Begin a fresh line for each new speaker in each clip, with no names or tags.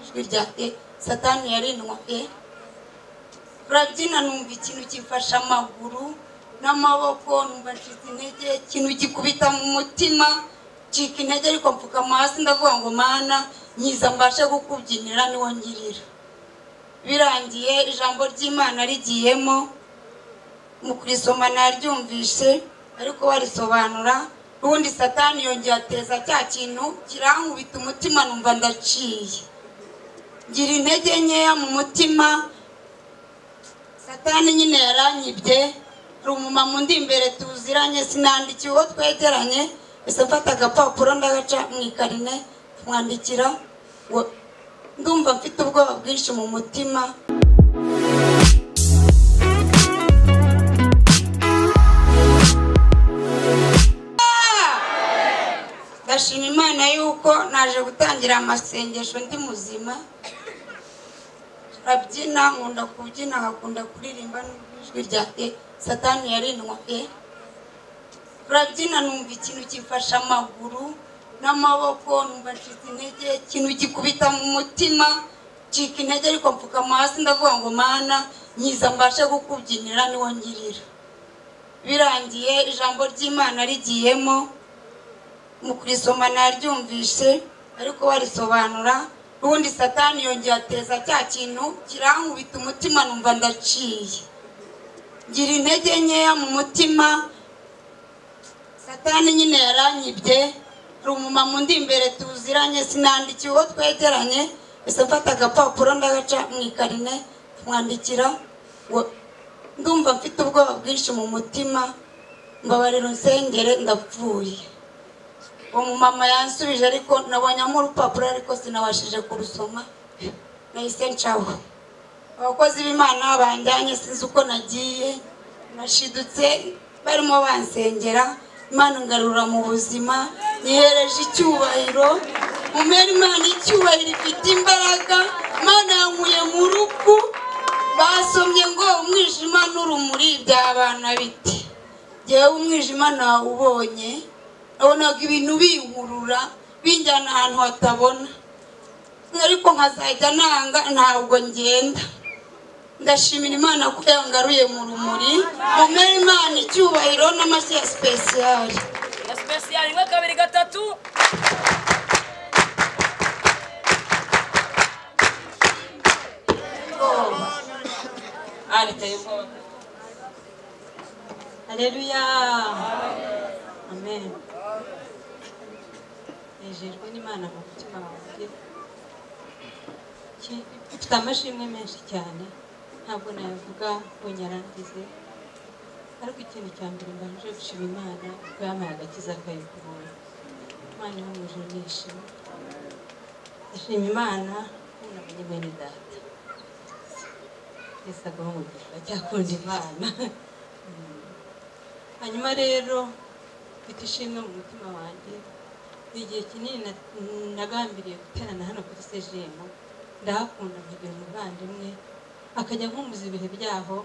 ijwi ryanjye satani yarinwaye rabyina numva ikintu gifashe amaguru n'amaboko numva ncitse intege ikintu gikubita mu mutima ncika intege ariko mfukama hasi ndavuga ngo mana nyiza mbashe kukubyinira niwo ngirira birangiye ijambo ry'imana rigiyemo mu kurisoma naryumvise ariko barisobanura ubundi satani yongeye ateza cya kintu kirankubita umutima numva ndaciye ngira intege nkeya mu mutima satani nyine yaranyibye hari umumama undi imbere tuziranye sinandikiye uwo twegeranye gusa mfata agapapuro ndagaca mu ikarine mwandikira ngo ndumva mfite ubwoba bwinshi mu mutima ndashima imana yuko naje gutangira amasengesho ndi muzima turabyina nkunda kubyina nkakunda kuririmba n'ijwi ryanjye satani yarinwaye turabyina numva ikintu gifashe amaguru n'amaboko numva ncitse intege ikintu gikubita mu mutima ncika intege ariko mfukama hasi ndavuga ngo mana nyiza mbashe kukubyinira niwo ngirira birangiye ijambo ry'imana rigiyemo mu kurisoma naryumvise ariko barisobanura ubundi satani yongeye ateza cya kintu kirankubita umutima numva ndaciye ngira intege nkeya mu mutima satani nyine yaranyibye hari umumama undi imbere tuziranye sinandikiye uwo twegeranye gusa mfata agapapuro ndagaca mu ikarine mwandikira ngo ndumva mfite ubwoba bwinshi mu mutima mbabarira unsengere ndapfuye uwo mumama yansubije ariko nabonyamo urupapuro ariko sinabashije kurusoma nahise ncaho abakozi b'imana banjyanye sinzi uko nagiye nashidutse barimo bansengera imana ngarura mu buzima nihereje icyubahiro umera imana icyubahiro ifite imbaraga imana yankuye mu rupfu basomye ngo umwijima n'urumuri byabana bite ngewe umwijima nawubonye nabonaga ibintu binkurura binjyana ahantu hatabona ariko nkazajya nanga ntabwo ngenda ndashimira imana ko yangaruye mu rumuri mumere imana icyubahiro n'amashyi ya sipesiyari
esipesiyari rimwe kabiri gatatu ari telefone
Haleluya. Amen. Nejejwe n'Imana mu mutima wanjye. Ki- Mfite amashimwe menshi cyane ntabwo nayavuga ngo nyarangize ariko ikintu cya mbere mbanje gushima Imana kuko yampaye agakiza akayikubura. Imana ihumuje nishimye. Ndashima Imana ko nabonye bene data. Yesu agaha umugisha cyakunda Imana. hanyuma rero mfite ishimwe mu mutima wanjye ni igihe kinini na- nagambiriye guterana hano kuri sejemu ndahakunda nkagira umuvandimwe akajya nkumbuza ibihe byaho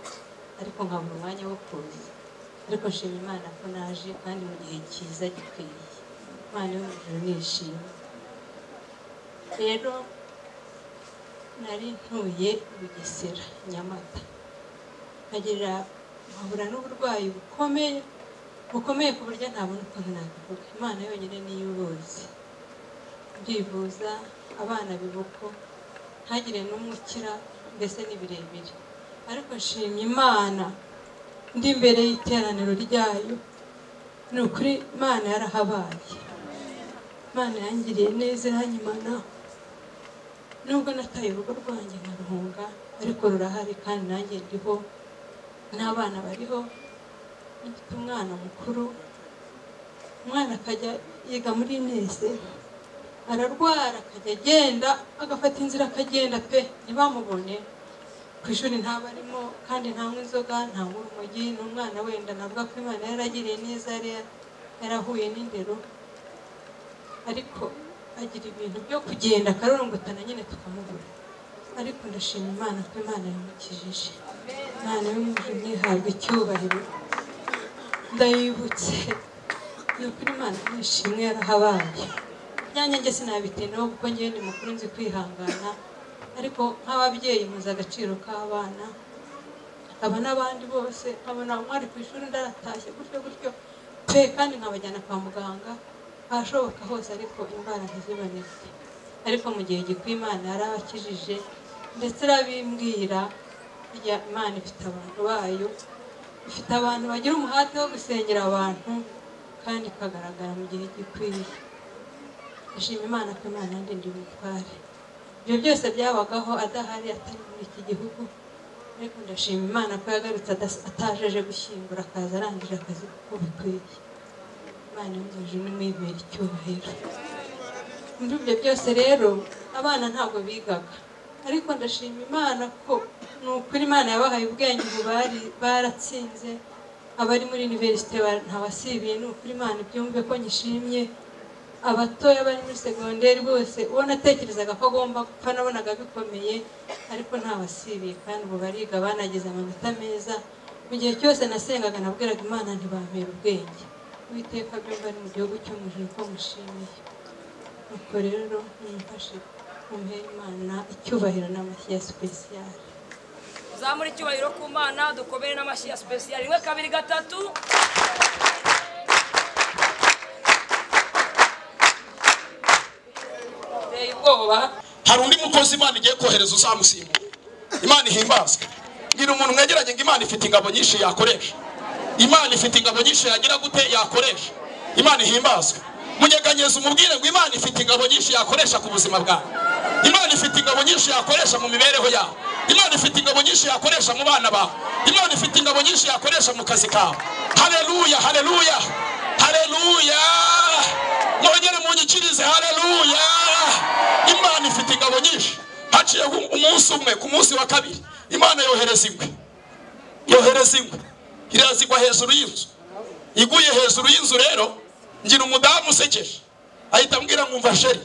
ariko nkabura umwanya wo kuza ariko nshima imana ko naje kandi mu gihe cyiza gikwiye imana yo mu ijuru nishimye rero nari ntuye i bugesera nyamata nkagira nkahura n'uburwayi bukomeye bukomeye ku buryo ntabona ukuntu nabivuga imana yonyine niyo ubuzi ndivuza abana bibuko ntagire n'umwe ukira mbese ni birebire ariko nshimye imana ndi imbere y'iteraniro ryayo ni ukuri imana yarahabaye imana yangiriye neza iranyimana nubwo nataye urugo rwanjye nkaruhunga ariko rurahari kandi nanjye ndiho n'abana bariho mfite umwana mukuru umwana akajya yiga muri nese ararwara akajya agenda agafata inzira akagenda pe ntibamubone ku ishuri ntaba arimo kandi ntanywa inzoga ntanywa urumogi ni umwana wenda navuga ko imana yaragiriye neza yari yarahuye n'indero ariko agira ibintu byo kugenda akarorongotana nyine tukamubura ariko ndashima imana ko imana yamukijije imana y'umujyi ihabwa icyubahiro ndayibutse ni ukuri imana nishimwe yarahabaye byanyange sinabitindaho kuko ngewe ni mukuru nzi kwihangana ariko nk'ababyeyi muzi agaciro k'abana aba n'abandi bose nkabona umwari ku ishuri ndaratashye gutyo gutyo pe kandi nkabajyana kwa muganga ahashoboka hose ariko indwara ntiziboneke ariko mu gihe gikwiye imana yarabakijije ndetse irabimbwira burya imana ifite abantu bayo ifite abantu bagira umuhate wo gusengera abantu kandi ikagaragara mu gihe gikwiye ashima imana ko imana ndi ndi umutware ibyo byose byabagaho adahari atari muri iki gihugu ariko ndashima imana ko yagarutse adas- atajeje gushyingura akaza arangije akazi kuko bikwiye imana yungije n'umwibera icyubahiro muri ibyo byose rero abana ntabwo bigaga ariko ndashima imana ko ni ukuri imana yabahaye ubwenge ubu bari baratsinze abari muri iniverisite ntabasibiye ni ukuri imana ibyumve ko nyishimye abatoya bari muri segonderi bose uwo natekerezaga ko agomba gupfa nabonaga bikomeye ariko ntawasibiye kandi ubu bariga banagize amanota meza mu gihe cyose nasengaga nabwiraga imana ntibampera ubwenge uwiteka byumva ari mu gihugu cyo mu ijuru ko mushimiye nuko rero nimufashe mumuhe imana icyubahiro n'amashyi ya sipesiyare
zamura icyubahiro ku mana dukomere n'amashyi ya sipesiyali rimwe kabiri gatatu teye ubwoba
hari undi mukozi imana igiye kohereza uzamusimbura imana ihimbazwe ngira umuntu mwegeranye ngo imana ifite ingabo nyinshi yakoresha imana ifite ingabo nyinshi yagira gute yakoresha imana ihimbazwe munyeganyeza umubwire ngo imana ifite ingabo nyinshi yakoresha ku buzima bwawe imana ifite ingabo nyinshi yakoresha mu mibereho yawe imana ifite ingabo nyinshi yakoresha mu bana bawe imana ifite ingabo nyinshi yakoresha mu kazi kawe hareruya hareruya hareruya mwongere munyikirize hareruya imana ifite ingabo nyinshi haciyeho umunsi umwe ku munsi wa kabiri imana yohereza ingwe yohereza ingwe irazigwa hejuru y'inzu iguye hejuru y'inzu rero ngira umudamu usekeje ahita ambwira ngo umva sheri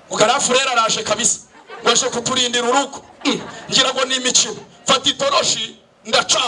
ugarafu rero araje kabisa ngo aje kuturindira urugo Mm, ngira ngo ni imikino mfata itoroshi ndaca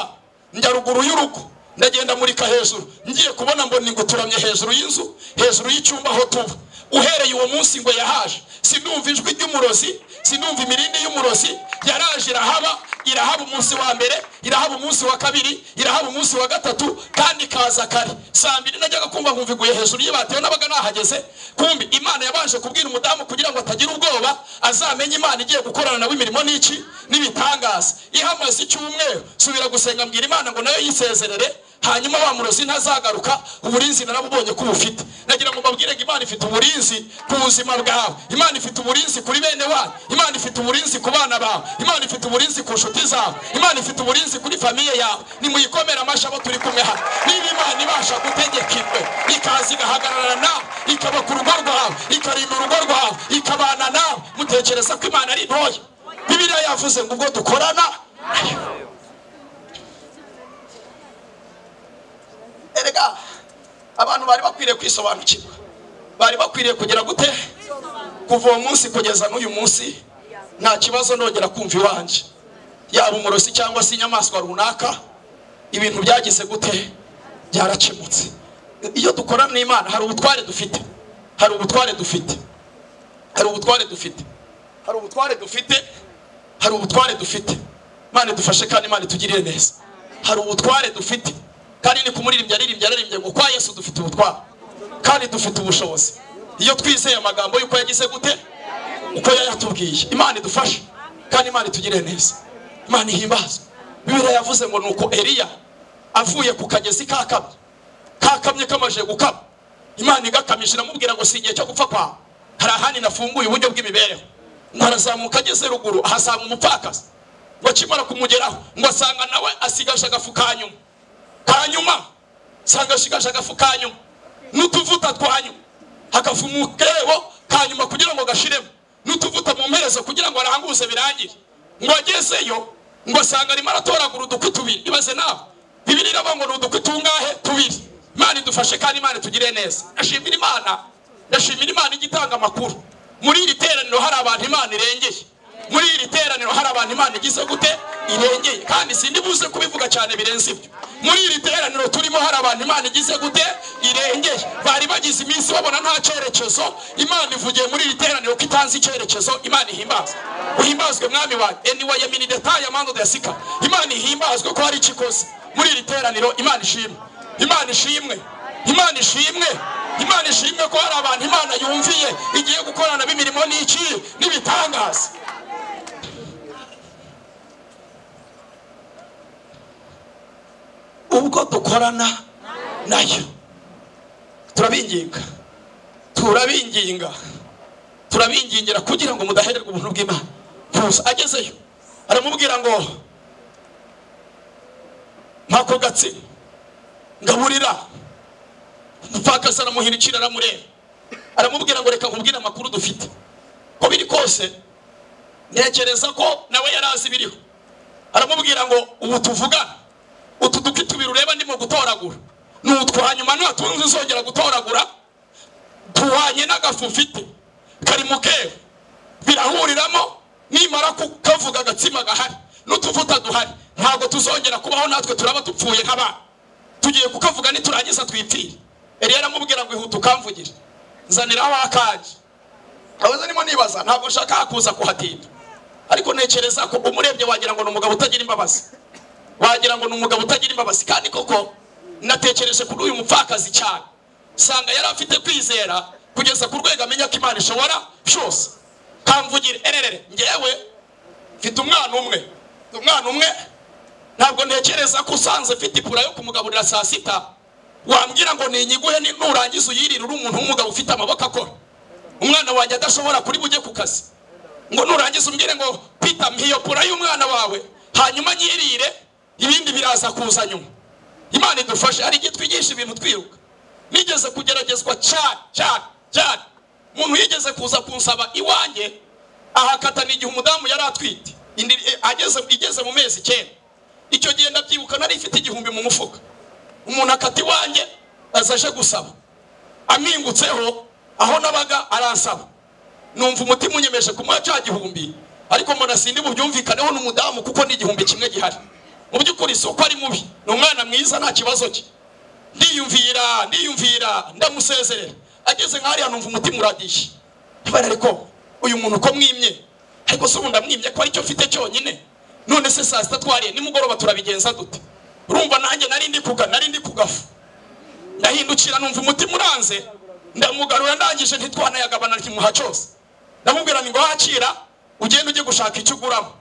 njya ruguru y'urugo ndagenda murika hejuru ngiye kubona mbona ingwe ituramye hejuru y'inzu hejuru y'icyumba aho tuba uhereye uwo munsi ingwe yahaje sindumva ijwi ry'umurozi sindumva imirindi y'umurozi yaraje irahaba irahaba umunsi wa mbere irahaba umunsi wa kabiri irahaba umunsi wa gatatu kandi ikaza kare saa mbiri najyaga kumva nkumva iguye hejuru y'ibatiyo nabaga nahageze kumbi imana yabanje kubwira umudamu kugira ngo atagira ubwoba azamenye imana igiye gukorana nawe imirimo n'iki n'ibitangaza ihamaze icyumweru subira gusenga mbwira imana ngo nayo yisezerere hanyuma wa murozi ntazagaruka uburinzi narabubonye ko ubufite nagira ngo mbabwire ngo imana ifite uburinzi ku buzima bwawe imana ifite uburinzi kuri bene wanyu imana ifite uburinzi ku bana bawe imana ifite uburinzi ku nshuti zawe imana ifite uburinzi kuri famiye yawe nimuyikomere amashyi abo turi kumwe hano niba imana ibasha gutegeka ingwe ikaza igahagarara nawe ikaba ku rugo rwawe ikarinda urugo rwawe ikabana nawe mutekereza ko imana ari ntoya bibiliya yavuze ngo ubwo dukorana erega abantu bari bakwiriye kwisobanukirwa bari bakwiriye kugira gute kuva uwo munsi kugeza n'uyu munsi nta kibazo ndongera kumva iwanjye yaba umurozi cyangwa se inyamaswa runaka ibintu byagize gute byarakemutse iyo dukorana n'imana hari ubutware dufite hari ubutware dufite hari ubutware dufite hari ubutware dufite hari ubutware dufite imana idufashe kandi imana itugirire neza hari ubutware dufite kandi ni kumuririmbya aririmbya aririmbya ngo kwa yesu dufite ubutware kandi dufite ubushobozi iyo twizeye amagambo y'uko yagize gute uko yayatubwiye imana idufashe kandi imana itugirire neza imana ihimbazwe bibiliya yavuze ngo nuko eliya avuye ku kagezi kakamye kakamye kamaje gukama imana igakamije iramubwira ngo si igihe cyo gupfa kwawe hari ahandi nafunguye uburyo bw'imibereho ngo arazamuka ageze ruguru ahasanga umupfakazi ngo akimara kumugeraho ngo asanga nawe asigaje agafu ka nyuma hanyuma nsanga shigaje agafu kanyuma n'utuvuta twanyuma hagafu mu kebo kanyuma kugira ngo gashiremo n'utuvuta mu mperezo kugira ngo aranguze birangire ngo agezeyo ngo asanga arimo aratoragura udukwi tubiri ibaze nawe bibiri iravuga ngo ni udukwi tungahe tubiri imana idufashe kandi imana itugire neza ndashimira imana ndashimira imana igitanga amakuru muri iri teraniro hari abantu imana irengeye muri iri teraniro hari abantu imana igize gute irengeye kandi sindi buze kubivuga cyane birenze ibyo muri iri teraniro turimo hari abantu imana igize gute irengeye bari bagize iminsi babona nta cyerekezo imana ivugiye muri iri teraniro ko itanze icyerekezo imana ihimbaza uhimbazwe mwami wawe eniwa ya mini detaye amande udasika imana ihimbazwe ko hari icyo ikoze muri iri teraniro imana ishimwe imana ishimwe imana ishimwe imana ishimwe ko hari abantu imana yumviye igiye gukorana b'imirimo n'iki n'ibitangaza ubwo dukorana nayo turabinginga turabinginga turabingingira kugira ngo mudahererwa ubuntu bw'imana kuza agezeyo aramubwira ngo mpako gatsina ngaburira umupfakazi aramuhindukira aramureba aramubwira ngo reka nkubwire amakuru dufite ko biri kose ntekereza ko nawe yari azi ibiriho aramubwira ngo ubu tuvugana utu duki tubiri ureba ndimo gutoragura ni utwa nyuma nutundi uzongera gutoragura duhwanye n'agafu ufite kari mu keru birahuriramo nimara kukavuga agatsima gahari n'utuvuta duhari ntabwo tuzongera kubaho natwe turaba dupfuye nk'abana tugiye kukavuga niturangiza twipfire eliya aramubwira ngo ihute ukamvugire nzaniraho akanjye abaza nimo nibaza ntabwo nshaka kuza kuhatinda ariko ntekereza ko umurebye wagira ngo ni umugabo utagira imbabazi wagira ngo ni umugabo utagira imbabazi kandi koko natekereje kuri uyu mupfakazi cyane usanga yari afite kwizera kugeza ku rwego amenya ko imana ishobora cyose kamvugire ererere ngewe mfite umwana umwe mfite umwana umwe ntabwo ntekereza ko usanze mfite ipura yo kumugaburira saa sita wambwira ngo ninyiguhe ni- nurangiza uyirire uri umuntu w'umugabo ufite amaboko akora umwana wanjye adashobora kuri bujye ku kazi ngo nurangiza umbwire ngo pita mpa iyo pura y'umwana wawe hanyuma nyirire ibindi biraza kuza nyuma imana idufashe hari igihe twigisha ibintu twiruka nigeze kugeragezwa cyane cyane cyane umuntu yigeze kuza kunsaba iwanjye ahakatana igihe umudamu yari atwite indi eh, ageze igeze mu mezi icyenda icyo gihe ndabyibuka nari ifite igihumbi mu mufuka umuntu akata iwanjye aza aje gusaba ampingutseho aho nabaga aransaba numva umutima unyemeje kumuha cya gihumbi ariko mbona sindi bubyumvikaneho n'umudamu kuko ni igihumbi kimwe gihari mu by'ukuri isoko ari mubi ni umwana mwiza nta kibazo cye ndiyumvira ndiyumvira ndamusezerera ageze nk'ahariya numva umutima uradiye ibara ariko uyu muntu uko mwimye ariko se ubu ndamwimye ko aricyo mfite cyonyine none se saa sita twariye nimugoroba turabigenza dute urumva nanjye nari ndi kuga nari ndi kugafu ndahindukira numva umutima uranze ndamugarura ndangije ntitwanayagabana kimuha cyose ndamubwira ni ngo hakira ugende ujye gushaka icyo uguramo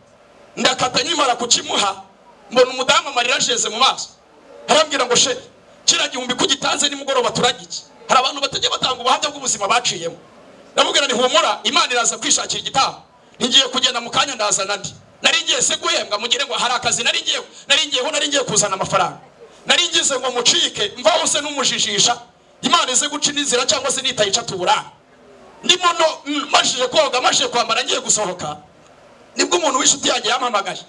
ndakata nkimara kukimuha mbona umudamu amarira ajeze mu maso arambwira ngo she kiriya gihumbi kugitanze nimugoroba turagiki hari abantu batajya batanga ubuhamya bw'ubuzima baciyemo ndamubwira ni humura imana iraza kwishakira igitambo ngiye kugenda mu kanya ndazana ndi nari ngiye se guhembwa mugire ngo hari akazi nari ngiye nari ngiyeho nari ngiye kuzana amafaranga nari ngize ngo mucike mvaho se n'umujijisha imana ize guca inzira cyangwa se nitayica tuburana ndimo no mashije koga mashije kwambara ngiye gusohoka nibwo umuntu w'inshuti yanjye yampamagaye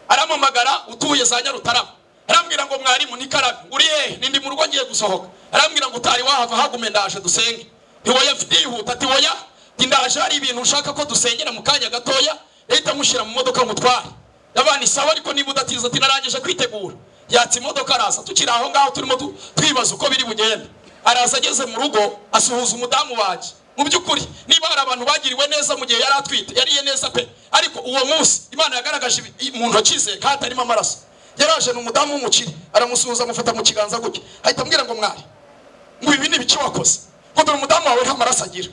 arampamagara utuye za nyarutarama arambwira ngo mwarimu nikarabe uri hehe nindi mu rugo ngiye gusohoka arambwira ngo utari wahava hagume ndaje dusenge ntiwoya ndihuta ati woya ati ndaje hari ibintu ushaka ko dusengera mu kanya gatoya leta mushyira mu modoka mutware ndabana isawa ariko niba udatiza ati narangije kwitegura yatsa imodoka araza tukiri aho ngaho turimo tu- twibaza uko biri bugende araza ageze mu rugo asuhuza umudamu wanjye mu by'ukuri niba hari abantu bagiriwe neza mu gihe yari atwite yariye neza pe ariko uwo munsi imana yagaragaje ibi- i- mu ntoki ze ko hatarimo amaraso yaraje ni umudamu w'umukire aramusuhuza amufata mu kiganza gutya ahita ambwira ngo mwari ngo ibi ni ibiki wakoze ngo dore umudamu wawe nta maraso agira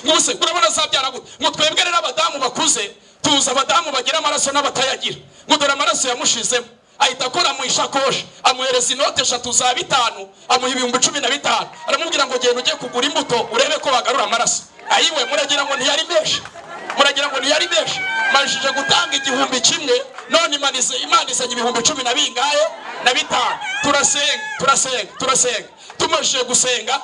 mwuse urabona zabyara gute ngo twebwe rero abadamu bakuze tuzi abadamu bagira amaraso n'abatayagira ngo dore amaraso yamushizemo ahita akora mu ishakoshi amuhereza inoti eshatu za bitanu amuha ibihumbi cumi na bitanu aramubwira ngo genda ujye kugura imbuto urebe ko bagarura amaraso ayiwe muragira ngo ntiyari menshi muragira ngo ntiyari menshi marishije gutanga igihumbi kimwe none imanize imanizanye ibihumbi cumi na bingahe na bitanu turasenga turasenga turasenga tumajije gusenga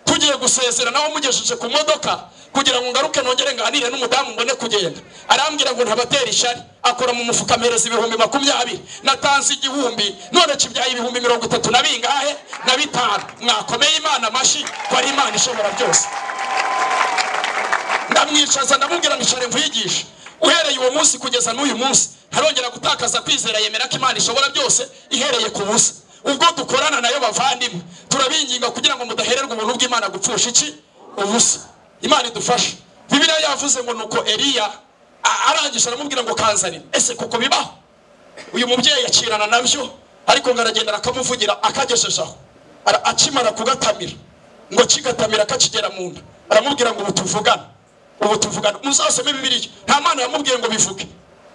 tugiye gusezera nawe mugejeje ku modoka kugira ngo ngaruke nongere nganire n'umudamu mbone kugenda arambwira ngo ntabatera ishyari akora mu mufuka mpereza ibihumbi makumyabiri natanze igihumbi none kibyaye ibihumbi mirongo itatu na bingahe na bitanu mwakomeye imana amashyi ko ari imana ishobora byose ndamwicaza ndamubwira ngo ishare mvuyigishe uhereye uwo munsi kugeza n'uyu munsi ntarongera gutakaza kwizera yemera ko imana ishobora byose ihereye ku busa ubwo dukorana nayo bavandimwe turabinginga kugira ngo mudahererwa ubuntu bw'imana gupfusha iki ubusa imana idufashe bibiliya yavuze ngo nuko eliya a- arangije aramubwira ngo kanzanire ese kuko bibaho uyu mubyeyi akirana nabyo ariko ngo aragenda akamuvugira akagejejeho Ara- akimara kugatamira ngo kigatamira akakigera mu nda aramubwira ngo ubu tuvugana ubu tuvugana muzasome bibiliya nta mana yamubwiye ngo bivuge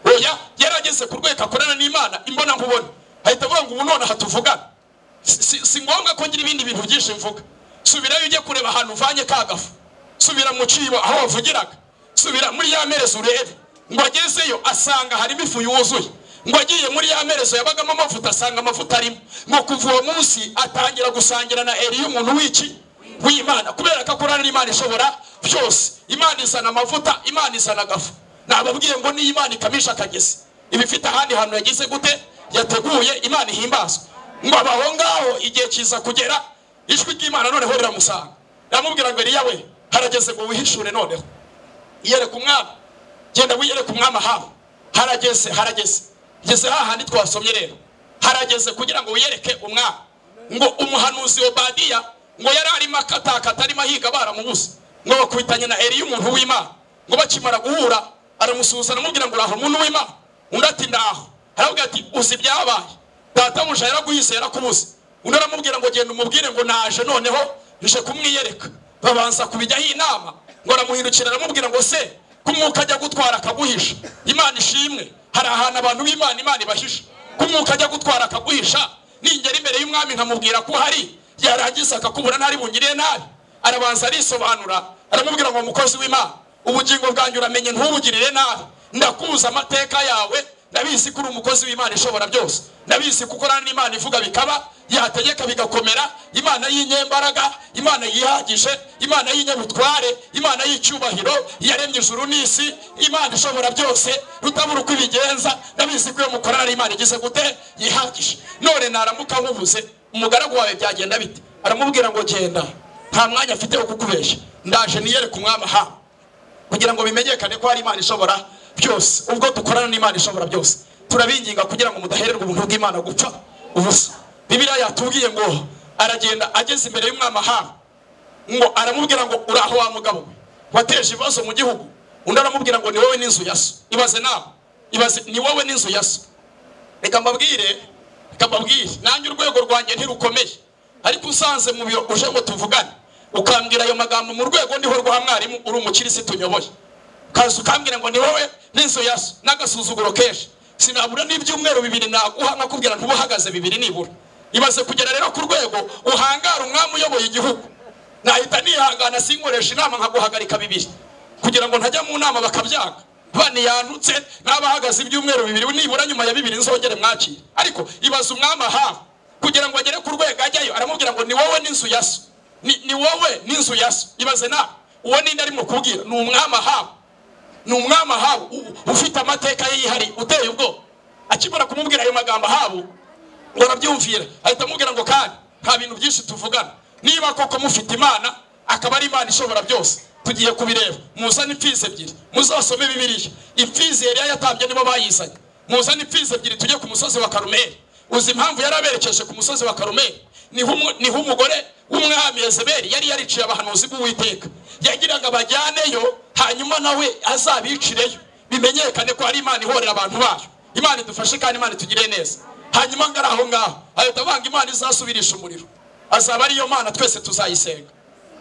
oya yarageze ku rwego akorana n'imana imbona nkubona ahita avuga ngo ubu nonaha tuvugana Si- si si ngombwa ko ngira ibindi bintu byinshi mvuga subirayo ujye kureba ahantu uvanye ka gafu subira mu cibo aho wavugiraga subira muri ya mperezo urebe ngo agezeyo asanga harimo ifu yuzuye ngo agiye muri ya mperezo yabagamo amavuta asanga amavuta arimo ngo kuva uwo munsi atangira gusangira na eliya umuntu w'iki w'imana kubera ko akorana n'imana ishobora byose imana izana amavuta imana izana agafu nababwiye ngo niyo imana ikamisha akagezi iba ifite ahandi hantu yagize gute yateguye imana ihimbazwa ngo abe aho ngaho igihe kiza kugera ijwi ry'imana noneho riramusanga ndamubwira ngo eliya we harageze ngo wihishure noneho yereka umwami genda wiyereka umwami ahabu harageze harageze ngeze hahandi twasomye rero harageze kugira ngo wiyereke umwami ngo umuhanuzi obadiya ngo yari arimo akatakata arimo ahiga baramubuze ngo bakwitanye na eliya umuntu w'imana ngo bakimara guhura aramusuhuza aramubwira ngo uraho umuntu w'imana undi ati ndaho aravuga ati uzi ibyabaye databuja yaraguhise yarakubuze undi aramubwira ngo genda umubwire ngo naje noneho nje kumwiyereka babanza kubijyaho inama ngo aramuhindukira aramubwira ngo se ko umwuka ajya gutwara akaguhisha imana ishimwe hari ahantu abantu b'imana imana ibahisha ko umwuka ajya gutwara akaguhisha ningera imbere y'umwami nkamubwira ko uhari yarangiza akakubura ntari bungiriye nabi arabanza arisobanura aramubwira ngo mukozi w'imana ubugingo bwanjye uramenye ntubugirire nabi ndakuza amateka yawe ndabizi ko uri umukozi w'imana ishobora byose ndabizi ko ukorana n'imana ivuga bikaba yategeka bigakomera imana y'inyembaraga imana yihagije imana y'inyabutware imana y'icyubahiro yaremye ijuru n'isi imana ishobora byose rutabura uko ibigenza ndabizi ko iyo mukorana n'imana igize gute yihagije none naramuka nkubuze umugaragu wawe byagenda bite aramubwira ngo genda nta mwanya afite wo kukubeshya ndaje niyereke umwami ahawe kugira ngo bimenyekane ko hari imana ishobora byose ubwo dukorana n'imana ishobora byose turabinginga kugira ngo mudahererwa ubuntu bw'imana gupfa ubusa bibiliya yatubwiye ngo aragenda ageze imbere y'umwami ahabu ngo aramubwira ngo uraho wa mugabo we wateje ibibazo mu gihugu undi aramubwira ngo ni wowe n'inzu ya so ibaze nawe ibaze ni wowe n'inzu ya so reka mbabwire reka mbabwire nanjye urwego rwanjye ntirukomeye ariko usanze mu biro uje ngo tuvugane ukambwira ayo magambo mu rwego ndiho rwa mwarimu uri umukirisitu nyoboye ukaza ukambwira ngo ni wowe n'inzu ya so n'agasuzuguro kenshi sinabura n'ibyumweru bibiri naguha nkakubwira ntuba uhagaze bibiri nibura ibaze kugera rero ku rwego uhangara umwami uyoboye igihugu nahita nihangana sinkoresha inama nkaguhagarika bibiri kugira ngo ntajya mu nama bakabyaga baniyandutse n'abahagaze ibyumweru bibiri nibura nyuma ya bibiri nzongere mwakire ariko ibaza umwami ahawe kugira ngo agere ku rwego ajyayo aramubwira ngo ni wowe n'inzu ya so ni, ni wowe n'inzu ya so ibaze nawe uwo ninde arimo kubwira ni umwami ahawe ni umwami ahabu u- ufite amateka ye yihariye uteye ubwoba akimara kumubwira ayo magambo ahabu ngo arabyumvira ahita amubwira ngo kandi nta bintu byinshi tuvugana niba koko mufite imana akaba ari imana ishobora byose tugiye kubireba muzane imfizi ebyiri muzasome bibiliya imfizi yari yatambye nibo bayizanye muzane imfizi ebyiri tujye ku musozi wa karumeri uzi impamvu yari aberekeje ku musozi wa karumeri niho umu- niho umugore w'umwami ezeberi yari yariciye abahanuzi b'uwiteka yagiraga bajyaneyo hanyuma nawe azabicireyo bimenyekane ko ari imana ihorera abantu bayo imana idufashe kandi imana itugire neza hanyuma ngari aho ngaho ahita banga imana izasubirisha umuriro azaba ariyo mana twese tuzayisenga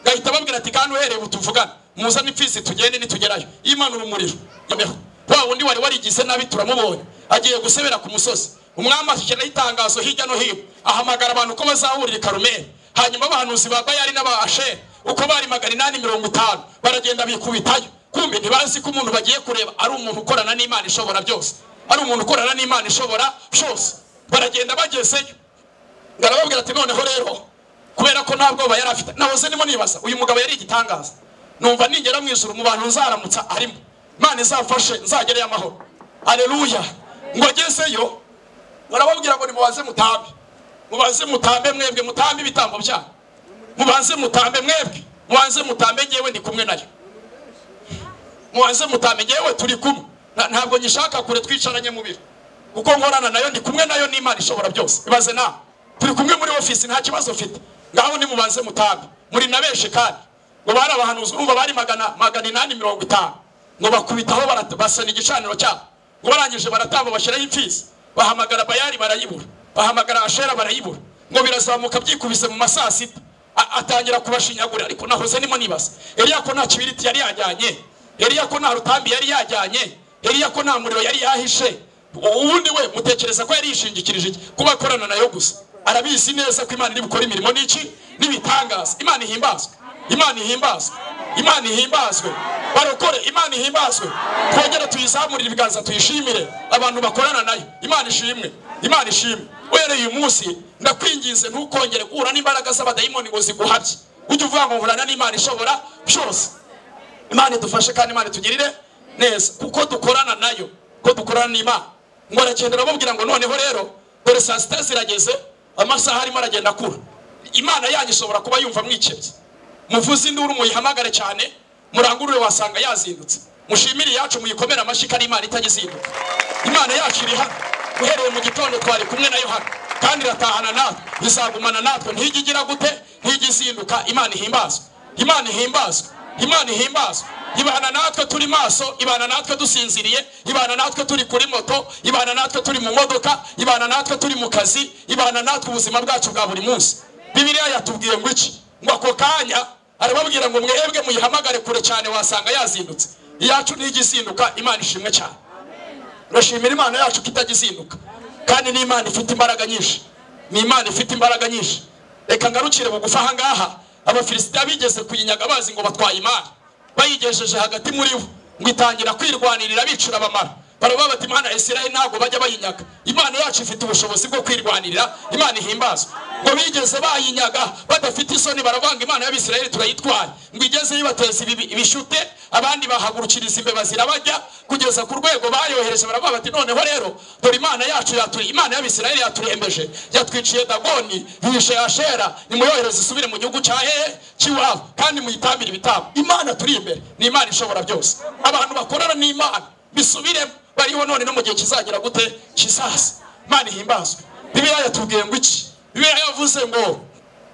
gahita babwira ati kandi uhereye butuvugana muzane imfizi tugende nitugerayo imanura umuriro noneho wa wundi wari warigize nabi turamubonye agiye gusebera ku musozi umwami ashyiraho itangazo hirya no hino ahamagara abantu ko bazahurira i karumeri hanyuma abahanuzi ba bayari n'abaashe uko bari magana inani mirongo itanu baragenda bikubitayo kumbe ntibazi ko umuntu bagiye kureba ari umuntu ukorana n'imana ishobora byose ari umuntu ukorana n'imana ishobora byose baragenda bagezeyo ndarababwira ati noneho rero kubera ko nta bwoba yari afite nahoze ndimo nibaza uyu mugabo yari igitangaza numva ningera mu ijuru mu bantu nzaramutsa arimo imana izamfashe nzagereyo amahoro aleluya ngo agezeyo barababwira ngo nimubaze mutambe mubaze mutambe mwebwe mutambe ibitambo byanyu mubaze mutambe mwebwe mubaze mutambe ngewe ndi kumwe nayo mubanze mutamenye yewe turi kumwe Nta- ntabwo nyishaka kure twicaranye mu biro kuko nkorana nayo ndi kumwe nayo n'imana ishobora byose ibaze nawe turi kumwe muri ofisi nta kibazo mfite ngaho nimubanze mutambe muri na benshi kandi ngo bari abahanuzi urumva bari magana magana inani mirongo itanu ngo bakubitaho barat- basana igicaniro cyabo ngo barangije baratamba bashyiraho imfizi bahamagara bayari barayibura bahamagara ashera barayibura ngo birazamuka byikubise mu ma saa sita A- atangira kubashinyagura ariko nahoze nimo nibaza Eliya ko nta kibiriti yari yajyanye Eliya ko nta rutambi yari yajyanye Eliya ko nta muriro yari yahishe ubundi we mutekereza ko yari yishingikirije iki kuba akorana nayo gusa arabizi neza ko imana iri bukore imirimo n'iki n'ibitangaza imana ihimbazwe imana ihimbazwe imana ihimbazwe barokore imana ihimbazwe twongere tuyizamurire ibiganza tuyishimire abantu bakorana nayo imana ishimwe imana ishimwe uhereye uyu munsi ndakwinginze ntukongere guhura n'imbaraga z'abadayimoni ngo ziguhabye ujye uvuga ngo nkurana n'imana ishobora byose imana idufashe kandi imana itugirire neza kuko dukorana nayo ko dukorana n'imana ngo aragenda arababwira ngo noneho rero dore saa sita zirageze amasaha arimo aragenda akura imana yanyu ishobora kuba yumva mwikebye muvuze induru muyihamagare cyane murangurure wasanga yazindutse mushimire iyacu muyikomere amashyi ko ari imana itajya izinduka imana yacu iri hano uhereye mu gitondo twari kumwe nayo hano kandi iratahana natwe izagumana natwe ntijya igira gute ntijya izinduka imana ihimbazwe imana ihimbazwe imana ihimbazwe ibana natwe turi maso ibana natwe dusinziriye ibana natwe turi kuri moto ibana natwe turi mu modoka ibana natwe turi mu kazi ibana natwe ubuzima bwacu bwa buri munsi bibiliya yatubwiye ngo iki ngo ako kanya arababwira ngo mwebwe muyihamagare kure cyane wasanga yazindutse iyacu ntijya izinduka imana ishimwe cyane turashimira imana yacu ko itajya izinduka kandi ni imana ifite imbaraga nyinshi ni imana ifite imbaraga nyinshi reka ngarukire bugufi aha ngaha abafilisitiya bigeze kuyinyaga bazi ngo batwaye imana bayigejeje hagati muri bo ngo itangira kwirwanirira bicira abamara baravuga bati imana isiraheli ntabwo bajya bayinyaga imana yacu ifite ubushobozi bwo kwirwanirira imana ihimbazwa ngo bigeze bayinyaga badafite isoni baravanga imana y'abisiraheli turayitwara ngo igeze yibateza ibi- ibishute abandi bahagurukiriza imbeba zirabajya kugeza ku rwego bayohereje baravuga bati noneho rero dore imana yacu yaturi imana y'abisiraheli yaturembeje yatwiciye dagoni yihishe ashera nimuyohereze isubire mu gihugu cya hehe cy'iwabo kandi muyitambire ibitambo imana turi imbere ni imana ishobora byose abantu bakorana n'imana bisubiremo bariho none no mu gihe kizagira gute kizaza imana ihimbazwe bibiliya yatubwiye ngo iki bibiliya yavuze ngo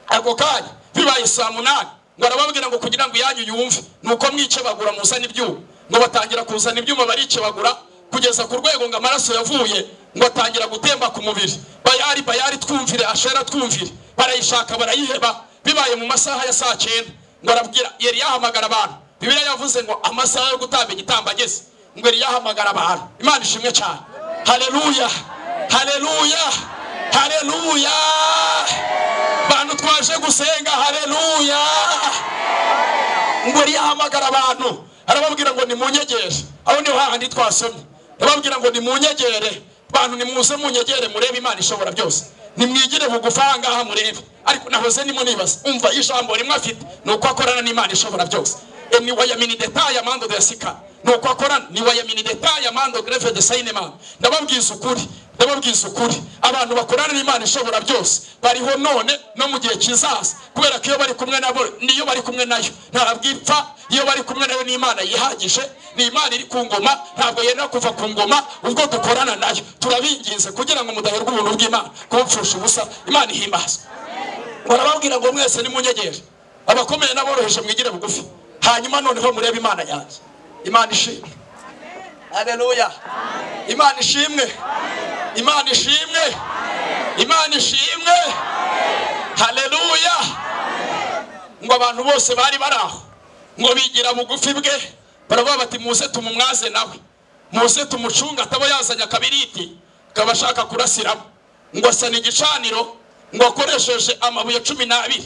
ako kanya bibaye saa munani ngo arababwira ngo kugira ngo iyanyu yumve nuko mwikebagura muzane ibyuma ngo batangira kuzana ibyuma barikebagura kugeza ku rwego ngo amaraso yavuye ngo atangira gutemba ku mubiri bayari bayari twumvire ashera twumvire barayishaka barayiheba bibaye mu masaha ya saa cyenda ngo arabwira yari yahamagara abantu bibiliya yavuze ngo amasaha yo gutamba igitambo ageze ngo yari yahamagara abantu imana ishimwe cyane haleluya haleluya haleluya bantu twaje gusenga haleluya ngo rihamagara abantu arababwira ngo nimunyegere aho niho hahandi twasomye arababwira ngo nimunyegere bantu nimuze munyegere murebe imana ishobora byose nimwigire bugufi aha ngaha murebe ariko nahoze nimo nibaza umva ijambo rimwe afite ni uko akorana n'imana ishobora byose E, ni wayamini detaye amando dayasika ni uko akorana ni wayamini detaye amando greve de sayinema ndababwiza ukuri ndababwiza ukuri abantu bakorana n'imana ishobora byose bariho none no mu gihe kizaza kubera ko iyo bari kumwe nabo niyo bari kumwe nayo ntabwo ipfa iyo bari kumwe nayo ni imana yihagije ni imana iri ku ngoma ntabwo yenda kuva ku ngoma ubwo dukorana nayo turabinginze kugira ngo mudaherwa ubuntu bw'imana kubupfusha ubusa imana ihimbazwe barababwira ngo mwese nimunyegere abakomeye n'aboroheje mwigire bugufi hanyuma noneho murebe imana yanjye imana ishimwe hareruya imana ishimwe imana ishimwe imana ishimwe hareruya ngo abantu bose bari bari aho ngo bigira bugufi bwe baravuga bati muze tumumwaze nawe muze tumucunga ataba yazanye akabiriti kabashaka kurasiramo ngo asana igicaniro ngo akoresheje amabuye cumi n'abiri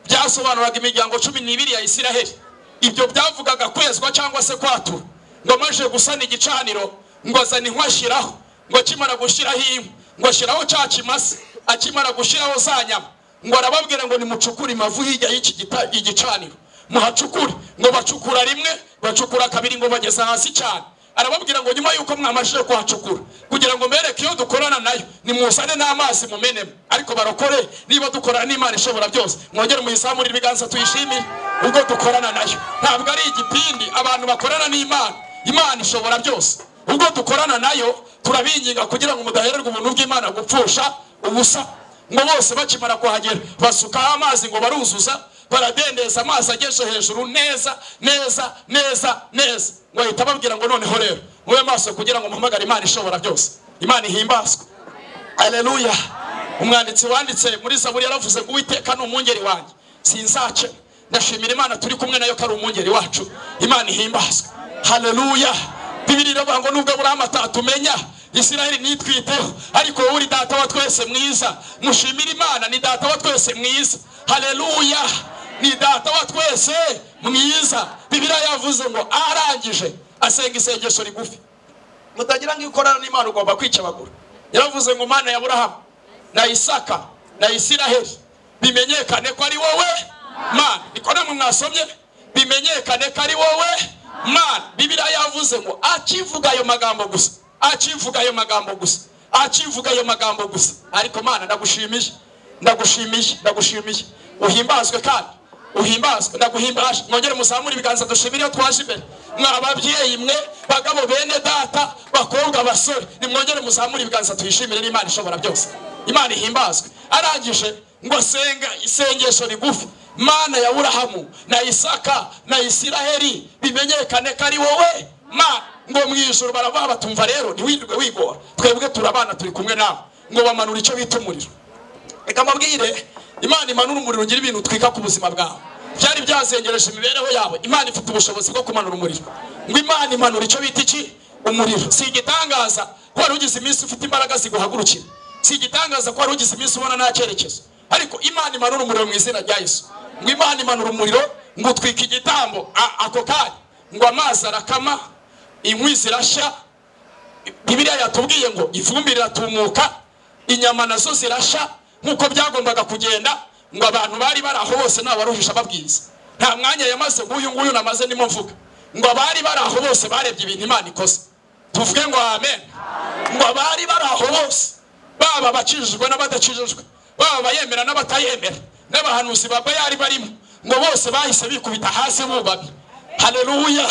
byasobanuraga imiryango cumi n'ibiri ya isiraheli ibyo byavugaga kwezwa cyangwa se kwatura ngo amaze gusana igicaniro ngo azane inkwi ashyiraho ngo akimara gushyiraho inkwi ngo ashyiraho cya kimasa akimara gushyiraho za nyama ngo arababwira ngo nimucukure imavu hirya y'iki gita- igicaniro muhacukure ngo bacukura rimwe bacukura kabiri ngo bageza hasi cyane arababwira ngo nyuma y'uko mwamajije kuhacukura kugira ngo mbereke iyo dukorana nayo nimuzane n'amazi mumenemo ariko barokore niba dukorana n'imana ishobora byose mwongere muyizamurire ibiganza tuyishimire ubwo dukorana nayo ntabwo ari igipindi abantu bakorana n'imana imana ishobora byose ubwo dukorana nayo turabinginga kugira ngo mudahererwa ubuntu bw'imana gupfusha ubusa ngo bose bakimara kuhagera basukaho amazi ngo baruzuza baradendeza amazi ageze hejuru neza neza neza neza ngo ahita babwira ngo noneho rero mube maso kugira ngo muhamagare imana ishobora byose imana ihimbazwe Aleluya. Umwanditsi wanditse muri Zaburi yaravuze ngo Uwiteka ni umwungeri wanjye. Sinzace. Ndashimira Imana turi kumwe nayo ko ari umwungeri wacu. Imana ihimbazwe. Haleluya. Bibiri iravuga ngo nubwo Aburahamu atatumenya Isiraheli nitwiteho ariko wowe uri data wa twese mwiza. Mushimire Imana ni data wa twese mwiza. Haleluya. Ni data wa twese mwiza. Bibiliya yavuze ngo arangije asenga isengesho rigufi mutagira ngo iyo ukorana n'imana ugomba kwicabagura yaravuze ngo mana ya burahamu na isaka na isiraheli bimenyekane ko ari wowe mana niko namwe mwasomye bimenyekane ko ari wowe mana bibiriya yavuze ngo akivuga ayo magambo gusa akivuga ayo magambo gusa akivuga ayo magambo gusa ariko mana ndagushimiye ndagushimiye ndagushimiye uhimbazwe kandi uhimbazwe ndaguhimbaje mwongere muzamure ibiganza dushimire iyo twaje imbere mwa ababyeyi mwe bagabo bene data bakobwa basore nimwongere muzamure ibiganza tuyishimire n'imana ishobora byose imana ihimbazwe arangije ngo asenga isengesho rigufi mana ya burahamu na isaka na isiraheli bimenyekane ko ari wowe mana ngo mu ijoro baravuga batumva rero ntiwirirwe wigora twebwe turabana turi kumwe nawe ngo bamanura icyo bita umuriro reka mbabwire imana imanura umuriro ugira ibintu utwika ku buzima bwawe byari byazengereje imibereho yawe imana ifite ubushobozi bwo kumanura umuriro ngo imana imanura icyo bita iki umuriro si igitangaza ko wari ugize iminsi ufite imbaraga ziguhagurukira si igitangaza ko wari ugize iminsi ubona nta cyerekezo ariko imana imanura umuriro mu izina rya yesu ngo imana imanura umuriro ngo utwika igitambo a- ako kanya ngo amazi arakama inkwi zirashya bibiriya yatubwiye ngo ifumbire iratumuka inyama nazo zirasha nk'uko byagombaga kugenda ngo abantu bari bari aho bose nta waruhisha ababwiriza nta mwanya yamaze nguyu nguyu namaze ndimo mvuga ngo abari bari aho bose barebye ibintu imana ikoze tuvuge ngo amen ngo abari bari aho bose baba abakijijwe n'abadakijijwe baba abayemera n'abatayemera n'abahanuzi ba bayari barimo ngo bose bahise bikubita hasi bubamye haleluya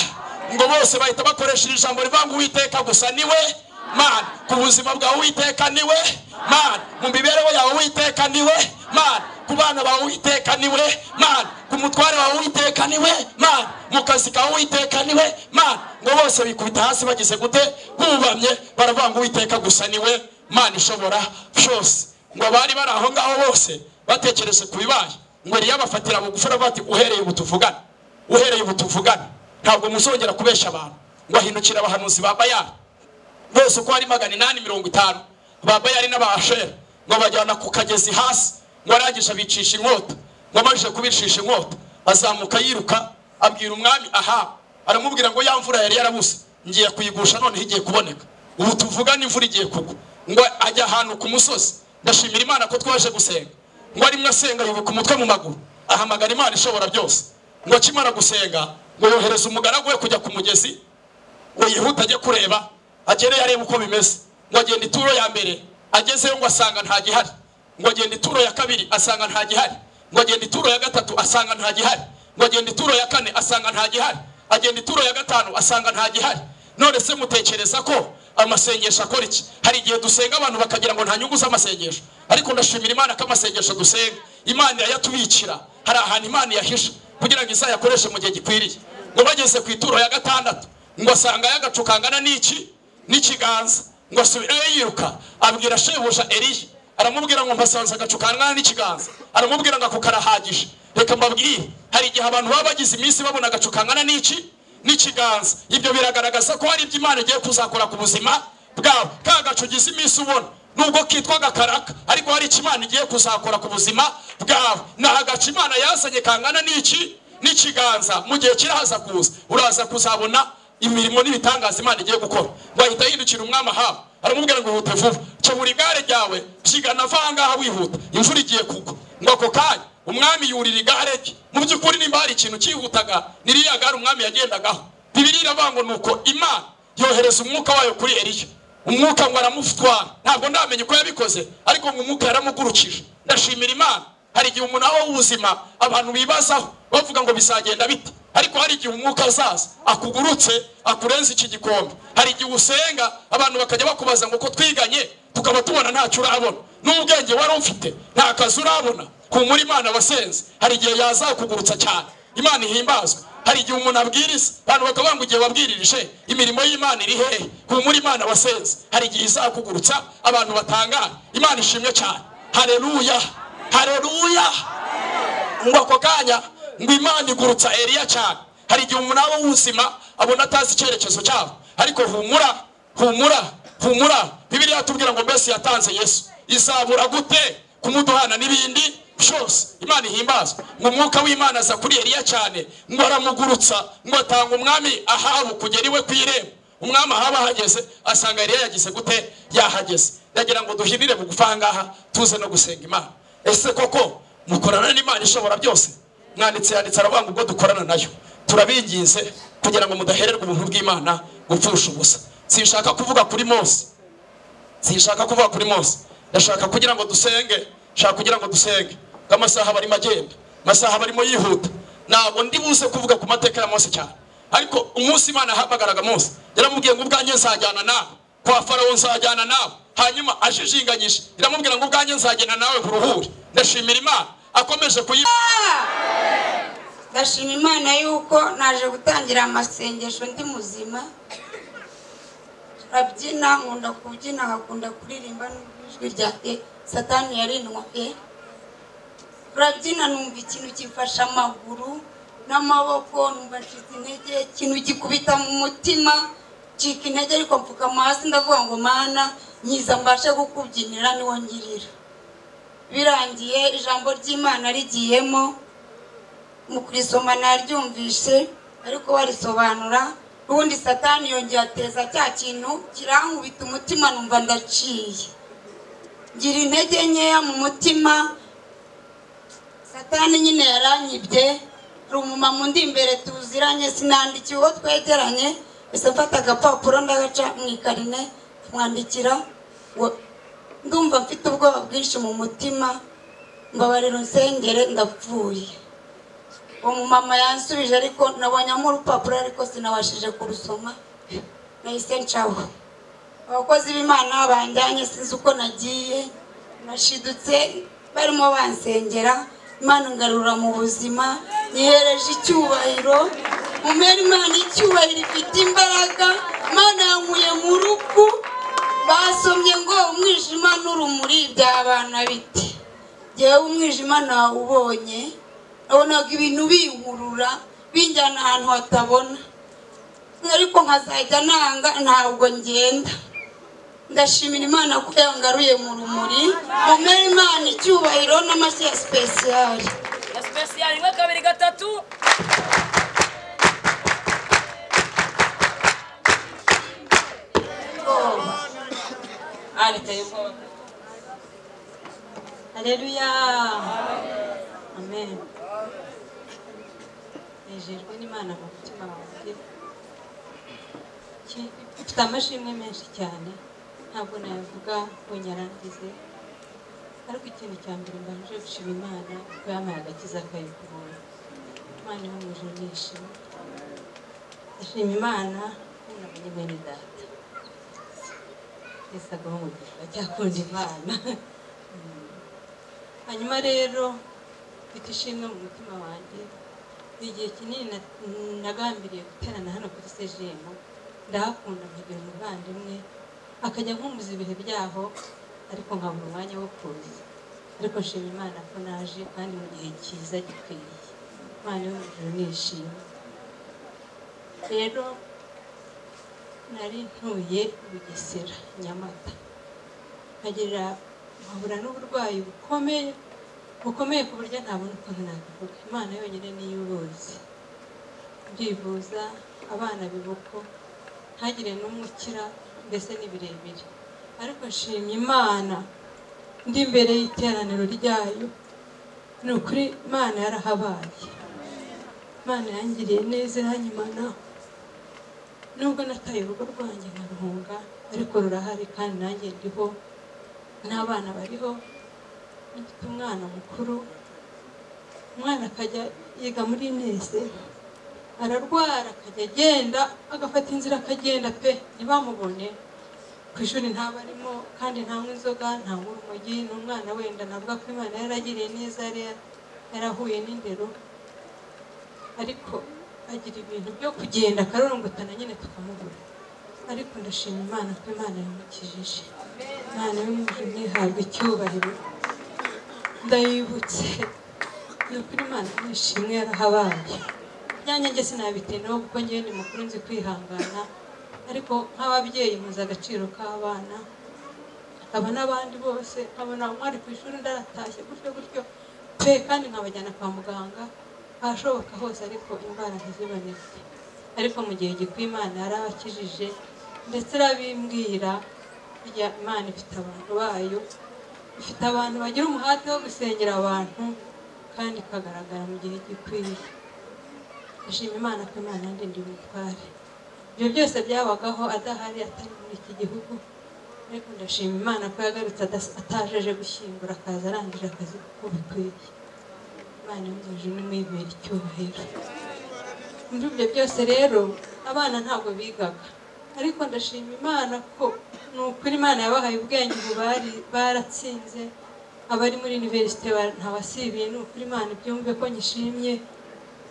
ngo bose bahita bakoresha iri jambo rivuga ngo uwiteka gusa niwe mana ku buzima bwawe uwiteka niwe mana mu mibereho yawe uwiteka niwe mana ku bana bawe uwiteka niwe mana ku mutware wawe uwiteka niwe mana mu kazi kawe uwiteka niwe mana ngo bose bikubita hasi bagize gute bubamye baravuga ngo uwiteka gusa niwe mana ishobora byose ngo abari bari aho ngaho bose batekereze ku bibaye ngo riyabafatira bugufi aravuga ati uhereye ubu tuvugane uhereye ubu tuvugane ntabwo muzongera kubesha abantu ngo ahindukire abahanuzi ba bayari bose uko ari magana inani mirongo itanu ba bayari n'abashera ngo bajyana ku kagezi hasi ngo arangije abicisha inkota ngo amajije kubicisha inkota azamuka yiruka abwira umwami aha aramubwira ngo ya mvura yari yarabuze ngiye kuyigusha noneho igiye kuboneka ubu tuvugane imvura igiye kugwa ngo ajya ahantu ku musozi ndashimira imana ko twaje gusenga ngo arimwe asenga yubika umutwe mu maguru ahamagara imana ishobora byose ngo akimara gusenga ngo yohereza umugaragu we kujya ku mugezi ngo yihute ajye kureba agereyo arebe uko bimeze ngo agenda ituro ya mbere agezeyo ngo asanga nta gihari ngo agenda ituro ya kabiri asanga nta gihari ngo agenda ituro ya gatatu asanga nta gihari ngo agenda ituro ya kane asanga nta gihari agenda ituro ya gatanu asanga nta gihari none se mutekereza ko amasengesho akora iki hari igihe dusenga abantu bakagira ngo nta nyungu z'amasengesho ariko ndashimira imana ko amasengesho dusenga imana yayatubikira hari ahantu imana yahisha kugira ngo izayakoreshe mu gihe gikwiriye ngo bageze ku ituro ya gatandatu ngo asanga yagacu kangana n'iki n'ikiganza ngo asubirayo yiruka abwira shebuja eriya aramubwira ngo mpasanze agacu kangana n'ikiganza aramubwira ngo ako karahagije reka mbabwire hari igihe abantu baba bagize iminsi babona agacu kangana n'iki n'ikiganza ibyo biragaragaza ko hari ibyo imana igiye kuzakora ku buzima bwabo ka gacu ugize iminsi ubona nubwo kitwa gakaraka ariko hari icyo imana igiye kuzakora ku buzima bwawe ni agacu imana yazanye kangana n'iki n'ikiganza mu gihe kiraza kuza uraza kuzabona imirimo n'ibitangaza imana igiye gukora ngo ahita yindukira umwami ahawe aramubwira ngo ihute vuba ca buri igare ryawe byigana va ahangaha wihuta imvura igiye kugwa ngo ako kanya umwami yurira igare rye mu by'ukuri nimba hari ikintu cyihutaga niriya gare umwami yagendagaho bibiri iravuga ngo nuko imana yohereza umwuka wayo kuri eriya umwuka ngo aramutwara ntabwo ndamenya uko yabikoze ariko ngo umwuka yaramugurukije ndashimira imana hari igihe umunara w'ubuzima abantu bibazaho bavuga ngo bizagenda bite ariko hari igihe umwuka azaza akugurutse akurenza iki gikombe hari igihe usenga abantu bakajya bakubaza ngo ko twiganye tukaba tubona ntacyo urabona n'ubwenge wari ufite nta kazi urabona humura imana wasenze hari igihe yazakugurutsa cyane imana ihimbazwe hari igihe umuntu abwiriza abantu bakaba ngo igihe wabwiririje imirimo y'imana iri hehe humura imana wasenze hari igihe izakugurutsa abantu batangara imana ishimwe cyane hareruya hareruya ngo ako kanya ngo imana igurutsa eriya cyane hari igihe umunara w'ubuzima abona atazi icyerekezo cyabo ariko humura humura humura bibiliya yatubwira ngo mbese yatanze yesu izabura gute kumuduhana n'ibindi byose imana ihimbazwa ngo umwuka w'imana aza kuri eriya cyane ngo aramugurutsa ngo atanga umwami ahabu kugera iwe ku irembo umwami ahaba ahageze asanga eriya yagize gute yahageze yagira ngo duhinire bugufi ahangaha tuze no gusenga imana ese koko mukorana n'imana ishobora byose mwanditse yanditse aravuga ngo ubwo dukorana nayo turabinginze kugira ngo mudahererwa ubuntu bw'imana gupfusha ubusa sinshaka kuvuga kuri mose sinshaka kuvuga kuri mose ndashaka kugira ngo dusenge nshaka kugira ngo dusenge ko amasaha barimo agenda amasaha aba arimo yihuta ntabwo ndi buze kuvuga ku mateka ya mose cyane ariko umunsi imana yahamagaraga mose yaramubwiye ngo ubwanjye nzajyana nawe kwa farawo nzajyana nawe hanyuma ajijinganyije iramubwira ngo ubwanjye nzagenda nawe buruhure ndashimira imana akomeje kuyiba
ndashima imana yuko naje gutangira amasengesho ndi muzima turabyina nkunda kubyina nkakunda kuririmba n'ijwi rya e satani yarinwa e turabyina numva ikintu gifashe amaguru n'amaboko numva ncitse intege ikintu gikubita mu mutima ncika intege ariko mfukama hasi ndavuga ngo mana nkiza mbashe kukubyinira niwo ngirira birangiye ijambo ry'imana rigiyemo mu kurisoma naryumvishe ariko barisobanura ubundi satani yongeye ateza cya kintu kirankubita umutima numva ndaciye ngira intege nkeya mu mutima satani nyine yaranyibye hari umumama undi imbere tuziranye sinandikiye uwo twegeranye gusa mfata agapapuro ndagaca mu ikarine kumwandikira ngo ndumva mfite ubwoba bwinshi mu mutima mbabarira unsengere ndapfuye uwo mumama yansubije ariko nabonyamo urupapuro ariko sinabashije kurusoma nahise ncaho abakozi b'imana banjyanye sinzi uko nagiye nashidutse barimo bansengera imana ngarura mu buzima nyihereje icyubahiro mumena imana icyubahiro ifite imbaraga imana yankuye mu ruku basomye ngo umwijima n'urumuri byabana bite ngewe umwijima nawubonye nabonaga ibintu binkurura binjyana ahantu hatabona ariko nkazajya nanga ntabwo ngenda ndashimira imana ko yangaruye mu rumuri mumera imana icyubahiro n'amashyi ya sipesiyari
ya sipesiyali rimwe kabiri gatatu
Areka y'ubwoba. Haleluya. Amen. Nejejwe n'Imana mu mutima wanjye. Ki- Mfite amashimwe menshi cyane. Ntabwo nayavuga ngo nyarangize. Ariko ikintu cya mbere mbanje gushima Imana kuko yampaye agakiza kayo kubuntu. Imana iho mu ijuru nishimye. Ndashima Imana ko nabonye bene data. Yesu agaho umugisha cyakunda Imana Mm. hanyuma rero mfite ishimwe mu mutima wanjye ni igihe kinini na- nagambiriye guterana hano kuri sejemu ndahakunda nkagira umuvandimwe akajya nkumbuza ibihe byaho ariko nkabura umwanya wo kuza ariko nshima Imana ko naje kandi mu gihe cyiza gikwiye Imana yo mu ijuru nishimye rero nari ntuye i bugesera nyamata nkagira nkahura n'uburwayi bukomeye bukomeye ku buryo ntabona ukuntu nabivuga imana yonyine niyo ubuzi ndivuza abana bibuko ntagire n'umukira mbese ni birebire ariko nshimye imana ndi imbere y'iteraniro ryayo ni ukuri imana yarahabaye imana yangiriye neza iranyimanaho nubwo nataye urugo rwanjye nkaruhunga ariko rurahari kandi nanjye ndiho n'abana bariho mfite umwana mukuru umwana akajya yiga muri nese ararwara akajya agenda agafata inzira akagenda pe ntibamubone ku ishuri ntabwo arimo kandi ntabwo inzoga ntabwo urumogi ni umwana wenda navuga ko imana yaragiriye neza yari yarahuye n'indero ariko agira ibintu byo kugenda akarorongotana nyine tukamubura ariko ndashima imana ko imana yamukijije imana y'umujuni ihabwa icyubahiro ndayibutse ni ukuri imana nishimwe yarahabaye ibyanjye njye sinabitinaho kuko njyewe ni mukuru nzi kwihangana ariko nk'ababyeyi muzi agaciro k'abana nkaba n'abandi bose nkabona umwari ku ishuri ndaratashye gutyo gutyo pe kandi nkabajyana kwa muganga ahashoboka hose ariko indwara ntiziboneke ariko mu gihe gikwiye imana yarabakijije ndetse irabimbwira burya imana ifite abantu bayo ifite abantu bagira umuhate wo gusengera abantu kandi ikagaragara mu gihe gikwiye ndashima imana ko imana ndi ndi butware ibyo byose byabagaho adahari atari muri iki gihugu ariko ndashima imana ko yagarutse adas- atajeje gushyingura akaza arangije akazi kuko bikwiye imana y'umwijima n'imwibera icyubahiro muri ibyo byose rero abana ntabwo bigaga ariko ndashima imana ko ni ukuri imana yabahaye ubwenge ubu bari baratsinze abari muri iniverisite ba- ntawasibiye ni ukuri imana ibyumve ko nyishimye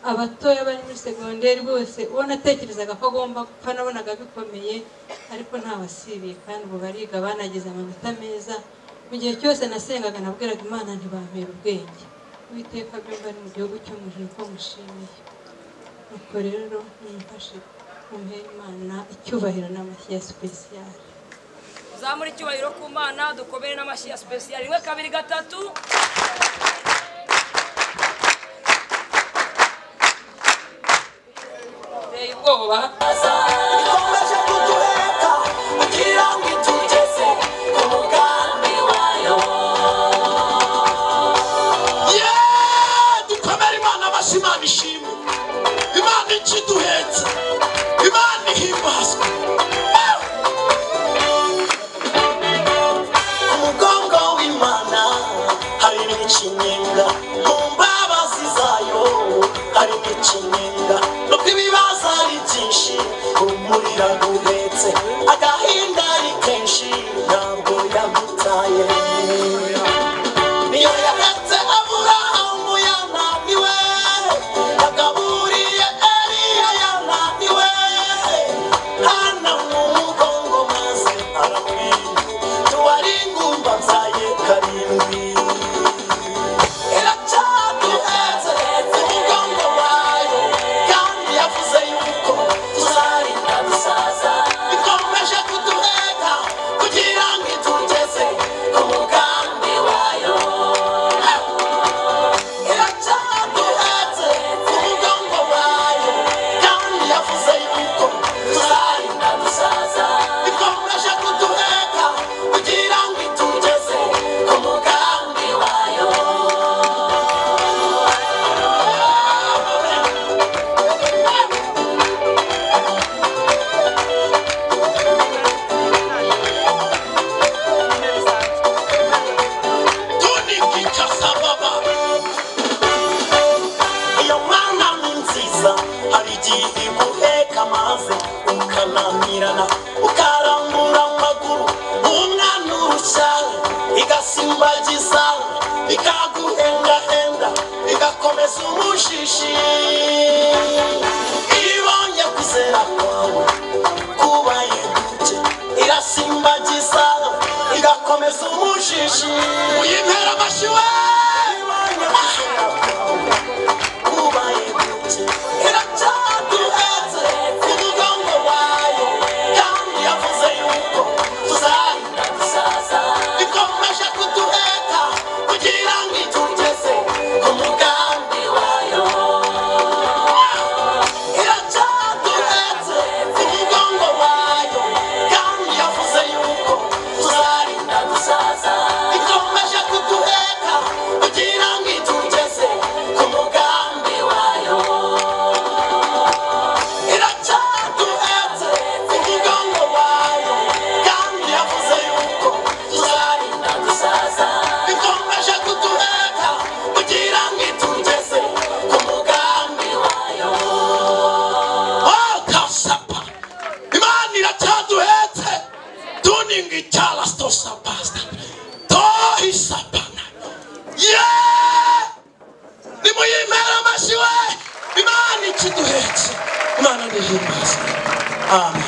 abatoya bari muri segonderi bose uwo natekerezaga ko agomba gupfa nabonaga bikomeye ariko ntawasibiye kandi ubu bariga banagize amanota meza mu gihe cyose nasengaga nabwiraga imana ntibampera ubwenge uwiteka byumva ari mu gihugu cy'umujuru ko mushimiye nuko rero nimfashe muhe imana icyubahiro n'amashyi ya sipesiyare
zamura icyubahiro ku mana dukomere n'amashyi ya sipesiyali rimwe kabiri gatatu teye ubwoba
ikomeje kutureka kugira ngo itugeze ku mugambi wayo
Yeee! dukomere imana amashyi imana ishimwe imana ikiduhetse imana ihimbazwa Ah!
ku mugongo w'imana hari n'ikinyenga mu mbabazi zayo hari n'ikinyenga nubwo ibibazo ari byinshi urumuri ruraguhetse agahinda ari kenshi ntabwo yagutaye niyo yaretse aburahamu yananiwe yagaburiye eliya yananiwe hana mu mugongo maze aramwima tuwari ingumba byaye karindwi iracyaduhetse ku mugongo wayo kandi yavuze yuko tuzarinda dusaza ikomeje kuduheka kugira ngo itugeze ku mugambi wayo iracyaduhetse ku mugongo wayo kandi yavuze yuko tuzarinda dusaza ikomeje kuduheka kugira ngo itugeze ku mugambi wayo
tunikika sababa
iyo mana ni nziza hari igihe iguheka maze ukananirana ukarambura amaguru umwana urushyara igasimbagiza ikaguhendahenda igakomeza umushishi ibonye kuzera kwawe kubaye duke irasimbagiza igakomeza umushishi
uyimpera amashyi we
ibonye kuzera kwawe ikomeje kuduheka kugira ngo itugeze ku mugambi wayo iracyaduhetse ku mugongo wayo kandi yavuze yuko tuzarinda dusaza ikomeje kuduheka amen